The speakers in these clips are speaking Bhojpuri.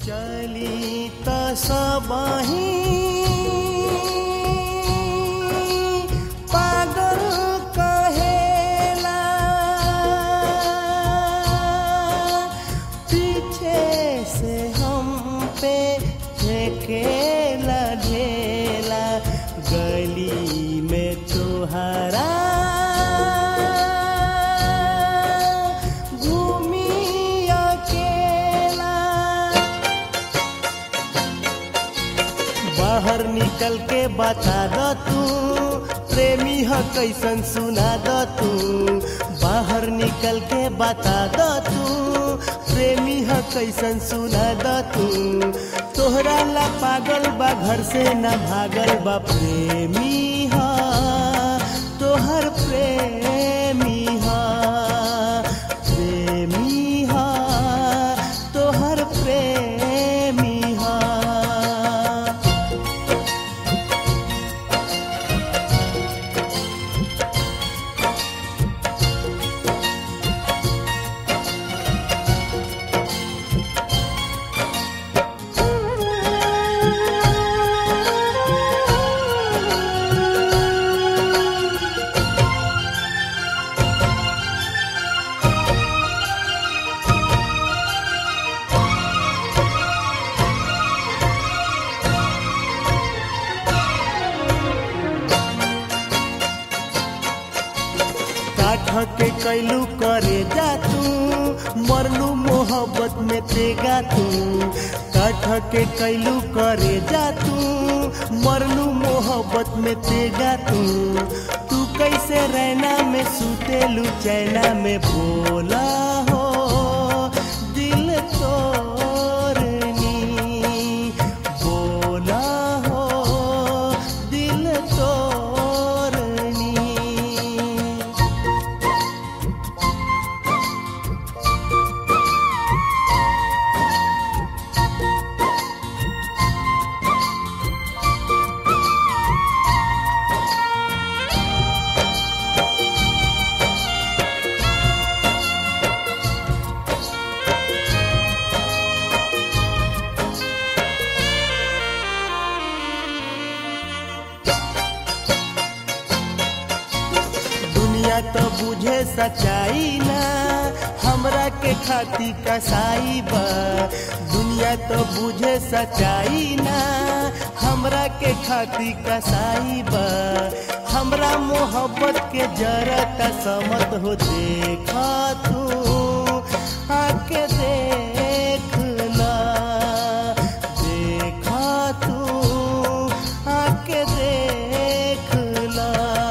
चली त सबही पागल कहेला पीछे से हम पे फेंकेला ढेला गली में तोहरा घूमी अकेला बाहर निकल के बता द तू प्रेमी ह कैसन सुना द तू बाहर निकल के बता द तू प्रेमी ह कैसन सुना द तू तोहरा ला पागल बा घर से न भागल बा प्रेमी ह तोहर प्रेमी ह प्रेमी ह तोहर प्रेमी ह काठ के कैलू करे जा तू मरलू मोहब्बत में तेगा तू काठ के कैलू करे जा तू मरलू मोहब्बत में तेगा तू तू कैसे रहना में सुतेलू चैना में बोला हो दिल तोरनी बोला हो दिल तोरनी दुनिया तो बुझे सच्चाई ना हमरा के खाती कसाई बा दुनिया तो बुझे सच्चाई ना हमरा के खाती कसाई बा हमरा मोहब्बत के जरत समत हो देखा तू आके देख ला देखा तू आके देख ला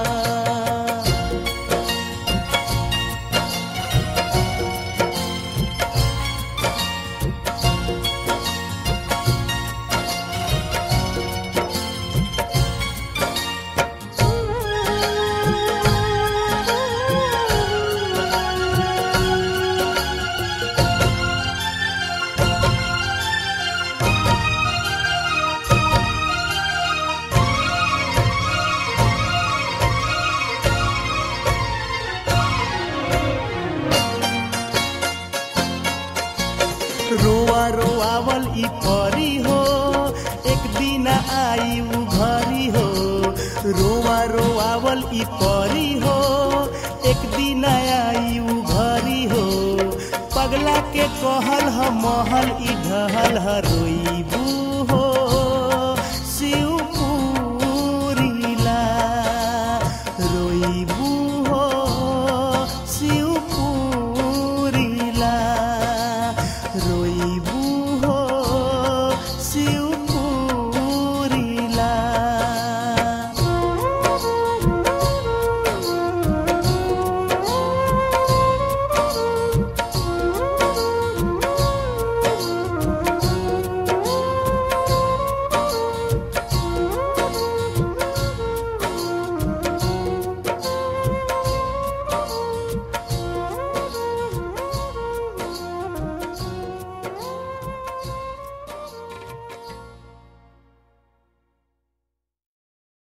रोआ रोआवल ई परी हो एक दिन आई उ घरी हो रोआ रोआवल ई परी हो एक दिन आई उ घरी हो पगला के कहल ह महल ई ढहल ह रोईबू हो